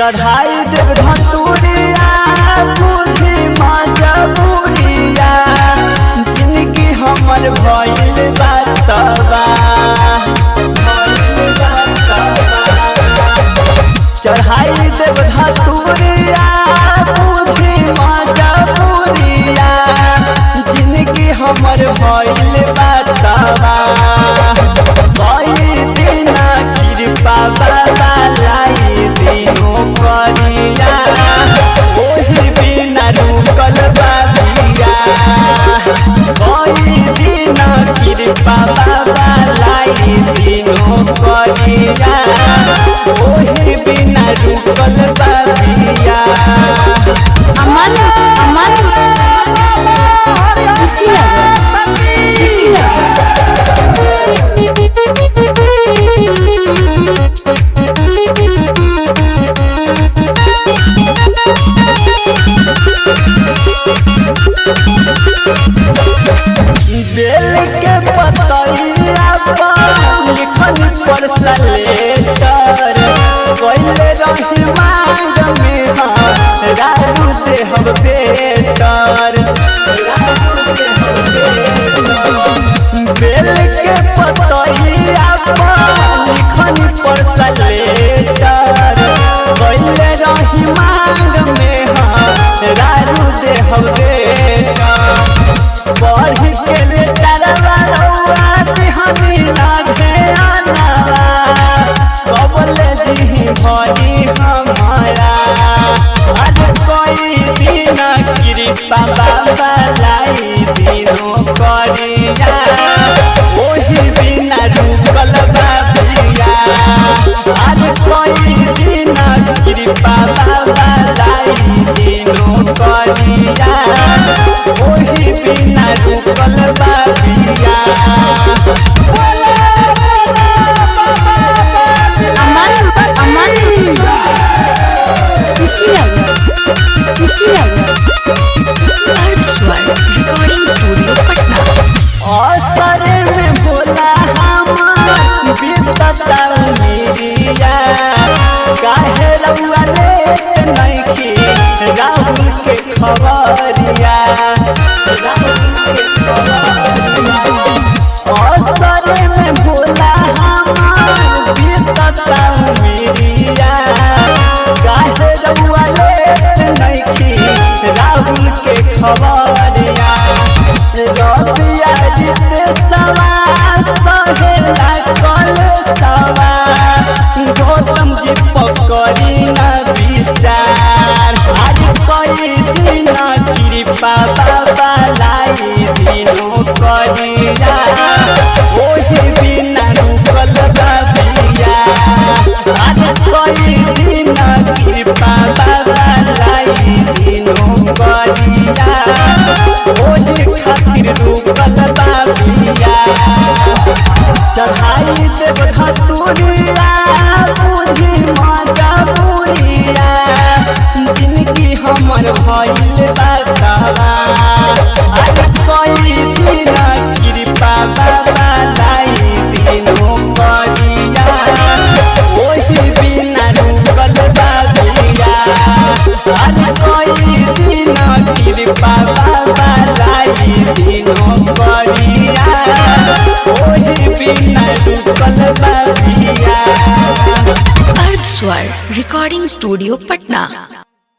चढ़ाई देव धतूरिया बुझी मजबूरिया जिनकी हमर भइल बातबा भइल बातबा चढ़ाई देव धतूरिया बुझी मजबूरिया जिनकी हमर भइल बातबा कई दिन कृपा बाबा लाई दिनो करिया ओही बिना रुकल बाबिया कई दिन कृपा बाबा लाई दिनो करिया ओही बिना रुकल बाबिया अमन अमन खुशी लगे खुशी लगे बेल के पतैया पर लिखल पर सलेटर कैले रही मांग में हाँ राजू देहब बेटर बेल के पतैया पर लिखल पर सलेटर कैले रही मांग में हाँ राजू देहब बेटर बढ़ के ले तरवा रउआ दिहनी लागे आनावा कबले दिही भरी हमारा आज कोई दिन कृपा बाबा लाई दिनो करिया ओही बिना रुकल बाबिया आज कोई दिन कृपा बाबा लाई दिनो करिया ओही बिना रुकल बाबिया अमन अमन खुशी लगे खुशी लगे अर्थ स्वर रिकॉर्डिंग स्टूडियो पटना असर में बोला हम बीतता मेरिया काहे रउआ लेत नइखी राहुल के खबरिया राहुल के खबरिया असर में बोला हम बीतता मेरिया काहे रउआ लेत नइखी राहुल के खबरिया रबिया जिते सवा सहेला कल सवा गौतम जी पकड़ी न विचार आज कई दिन कृपा बाबा लाई दिनो करिया ओही बिना रुकल बाबिया आज कई दिन कृपा बाबा लाई दिनो करिया ओही खातिर रुकल बाबिया चढ़ाई देव धतुरिया बुझी मजबूरिया जिनकी हमर भइल बातवा आज कई दिन कृपा बाबा लाई दिनो करिया ओही बिना रुकल बाबिया आज कई दिन कृपा बाबा लाई दिनो करिया ओही बिना रुकल बाबिया अर्थ स्वर रिकॉर्डिंग स्टूडियो पटना